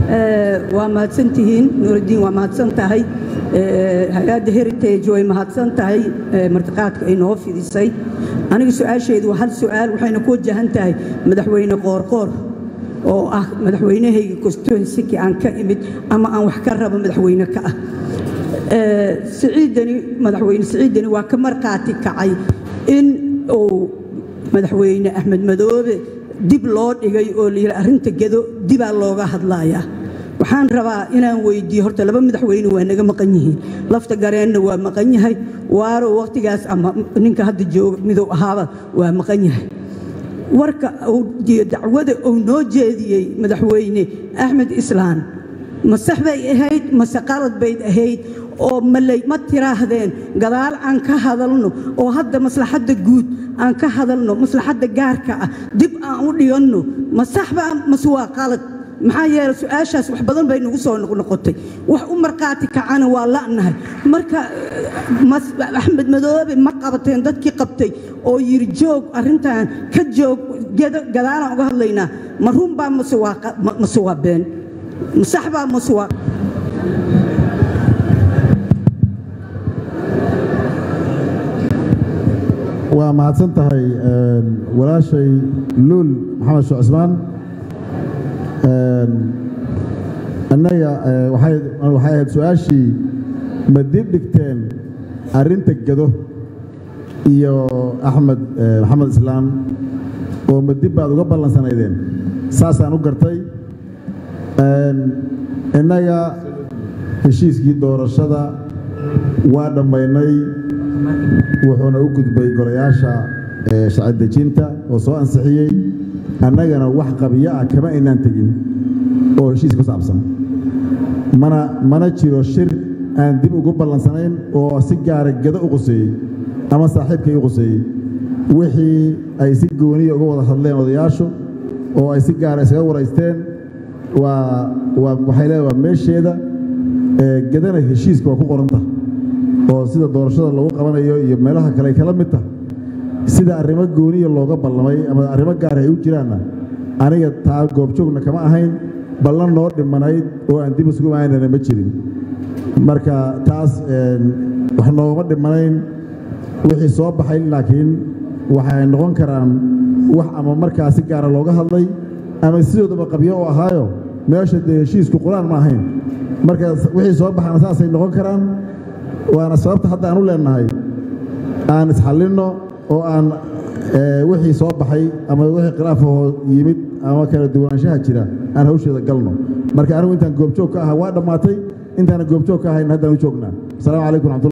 waa mahadsantihiin nuuraddiin waa mahadsan tahay hay-adda heritage way mahadsan tahay martiqaadka ay noo fidisay aniga su-aasheedu waa hal su-aal waxayna ku wajahan tahay madaxweyne qoorqoor oo ah madaxweynahayga constituensiki aan ka imid ama aan wax ka rabo madaxweyne ka ah siciidani madaxweyne siciidani waa ka markhaati kacay in uu madaxweyne axmed madoobe dib loo dhigay oo layidhi arrinta gedo dibaa looga hadlayaa waxaan rabaa inaan weydiiyo horta laba madaxweyne waa naga maqan yihiin lafta gareenna waa maqan yahay waaro wakhtigaas ama ninka hadda jooga midow ahaaba waa maqan yahay warka dacwada uu noo jeediyey madaxweyne axmed islaan ma sax bay ahayd mase qalad bayd ahayd oo maley ma tiraahdeen gadaal aan ka hadalno oo hadda maslaxadda guud aan ka hadalno maslaxadda gaarka ah dib aan u dhiganno ma saxba mase waa qalad maxaa yeele su-aashaas wax badan bay nagu soo noqnoqotay wax u markhaati kacana waa la'nahay marka axmed madoobe ma qabateen dadkii qabtay oo yidhi joog arrintan ka joog gadaalaan uga hadlaynaa ma runbaa mase waa been ma saxbaa mase waa waa mahadsan tahay walaashay luul maxamed sheekh cismaan annaga waxay ahayd su-aashii ma dib dhigteen arrinta gado iyo axmed maxamed islaam oo ma dib baad uga ballansanaydeen saasaan u gartay innaga heshiiskii doorashada waa dhammaynay wuxuuna u gudbay golayaasha sharci dejinta oo soo ansixiyey annagana wax qabiyo ah kama aynaan tegin oo heshiis ku saabsan mana mana jiro shir aan dib ugu ballansanayn oo si gaara gado u quseeyey ama saaxiibkay u quseeyey wixii ay si gooniya uga wada hadleen odayaashu oo ay si gaara isaga waraysteen waa waa waxay leedahay waa meesheeda gadana heshiiska waa ku qoranta oo sida doorashada lagu qabanayo iyo meelaha kale ay kala mid tahay sida arrimo gooniya looga ballamay ama arrimo gaar ay u jiraanna aniga taa goobjoogna kama ahayn ballan noo dhimanayd oo aan dib isugu imaanana ma jirin marka taas wax noogama dhimanayn wixii soo baxay laakiin waxay noqon karaan wax ama markaa si gaara looga hadlay ama sidoodaba qabyo oo ahaayo meesha dee heshiisku qur-aan ma ahayn marka wixii soo baxana saasay noqon karaan waana sababta hadda aan u leenahay aan isxallinno oo aan wixii soo baxay ama wixii khilaafahoo yimid ama kala duwanaanshaha jira aan hawsheeda galno marka anigu intaan goobjoog ka aha waa dhammaatay intaana goobjoog ka ahayn haddaan u joognaa asalaamu calaykum raxmatulla